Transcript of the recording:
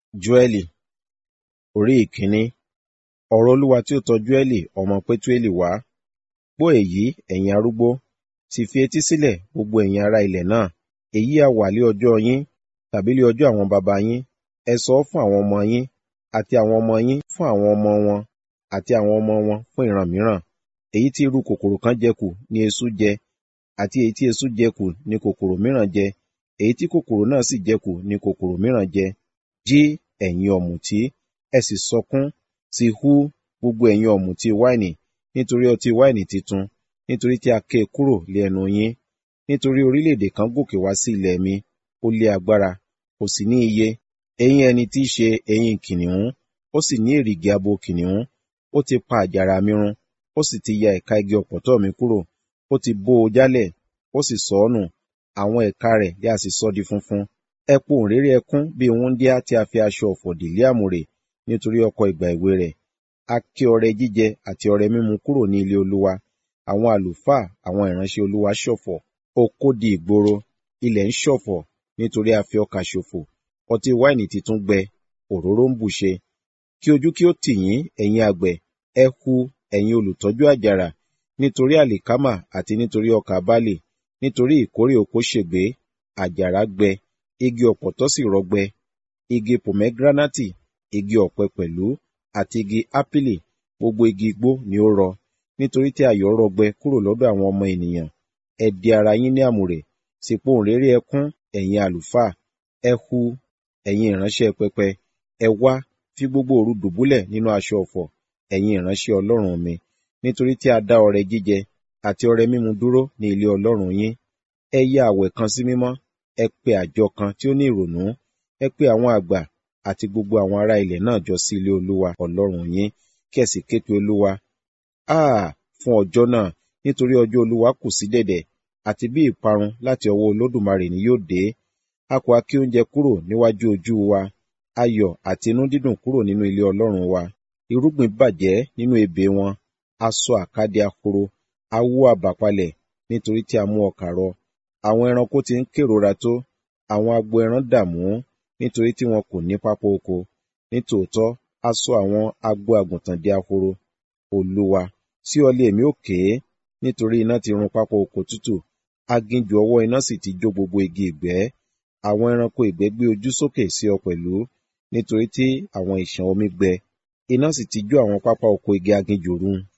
Jóẹ́lì orí ìkíní ọ̀rọ̀ Olúwa tí ó tọ Jóẹ́lì ọmọ Pétúélì wá. Gbọ́ èyí, ẹ̀yin arúgbó, sì fi etí sílẹ̀ gbogbo ẹ̀yin ará ilẹ̀ náà. Èyí ha wà lé ọjọ́ yín, tàbí lé ọjọ́ àwọn baba yín. Ẹ sọ ọ́ fún àwọn ọmọ yín, àti àwọn ọmọ yín fún àwọn ọmọ wọn, àti àwọn ọmọ wọn fún ìran mìíràn. Èyí tí irú kòkòrò kan jẹ kù ni eṣú jẹ, àti èyí tí eṣú jẹ kù ni kòkòrò mìíràn jẹ, èyí tí kòkòrò náà sì jẹ kù ni kòkòrò mìíràn jẹ. Jí ẹ̀yin ọ̀mùtí, ẹ sì sọkún, sì hu gbogbo ẹ̀yin ọ̀mùtí wáìnì, nítorí ọtí wáìnì titun, nítorí tí a ké e kúrò lé ẹnu yín. Nítorí orílẹ̀-èdè kan gòkè wá sí ilẹ̀ mi, ó lé agbára, kò sì ní iye. Eyín ẹni tí í ṣe eyín kìnnìún, ó sì ní èrìgì abo kìnnìún. Ó ti pa àjàrà mi run, ó sì ti ya ẹ̀ka igi ọ̀pọ̀tọ́ mi kúrò. Ó ti bó o jálẹ̀, ó sì sọ ọ́ nù, àwọn ẹ̀ka rẹ̀ ni a sì sọ di funfun. Ẹ pohùnréré ẹkún bí wúńdíá tí a fi aṣọ ọ̀fọ̀ dì lé àmùrè, nítorí ọkọ ìgbà èwe rẹ̀. A ké ọrẹ jíjẹ àti ọrẹ mímu kúrò ní ilé Olúwa. Àwọn àlùfáà, àwọn ìránṣẹ́ Olúwa ṣọ̀fọ̀. Oko di ìgboro, ilẹ̀ ń ṣọ̀fọ̀, nítorí a fi ọkà ṣòfò. Ọtí wáìnì titun gbẹ, òróró ń bùṣe. Kí ojú kí ó tì yín, ẹ̀yin àgbẹ̀, ẹ hu, ẹ̀yin olùtọ́jú àjàrà, nítorí àlìkámà àti nítorí ọkà bálì, nítorí ìkórè oko ṣègbé, àjàrà gbẹ, igi ọ̀pọ̀tọ́ sì rọgbẹ, igi pòmẹ́gíránátì, igi ọ̀pẹ pẹ̀lú, àti igi ápìlì, gbogbo igi igbó ni ó rọ, nítorí tí ayọ̀ rọgbẹ kúrò lọ́dọ̀ àwọn ọmọ ènìyàn. Ẹ di ara yín ní àmùrè, sì pohùnréré ẹkún, ẹ̀yin àlùfáà, ẹ hu, ẹ̀yin ìránṣẹ́ pẹpẹ, ẹ wá, fi gbogbo òru dùbúlẹ̀ nínú aṣọ ọ̀fọ̀, ẹ̀yin ìránṣẹ́ Ọlọ́run mi, nítorí tí a dá ọrẹ jíjẹ àti ọrẹ mímu dúró ní ilé Ọlọ́run yín. Ẹ ya àwẹ̀ kan sí mímọ́, ẹ pe àjọ kan tí ó ní ìrònú, ẹ pe àwọn àgbà àti gbogbo àwọn ará ilẹ̀ náà jọ sí ilé Olúwa Ọlọ́run yín, kí ẹ sì ké pe Olúwa. Áà, fún ọjọ́ náà, nítorí ọjọ́ Olúwa kù sí dẹ̀dẹ̀, àti bí ìparun láti ọwọ́ Olódùmarè ni yóò dé. A kò ha ké oúnjẹ kúrò níwájú ojú wa, ayọ̀ àti inú dídùn kúrò nínú ilé Ọlọ́run wa. Irúgbìn bàjẹ́ nínú ebè wọn, a sọ àkádì ahoro, a wó abà palẹ̀, nítorí tí a mú ọkà rọ. Àwọn ẹranko ti ń kérora tó, àwọn agbo ẹran dààmú, nítorí tí wọn kò ní pápá oko. Nítòótọ́, a sọ àwọn agbo àgùntàn di ahoro. Olúwa, sí ọ lé èmi ó ké, nítorí iná ti run pápá oko tútù, aginjù ọwọ́ iná sì ti jó gbogbo igi ìgbẹ́. Àwọn ẹranko ìgbẹ́ gbé ojú sókè sí ọ pẹ̀lú, nítorí tí àwọn ìṣàn omi gbẹ. Iná sì ti jó àwọn pápá oko igi aginjù run.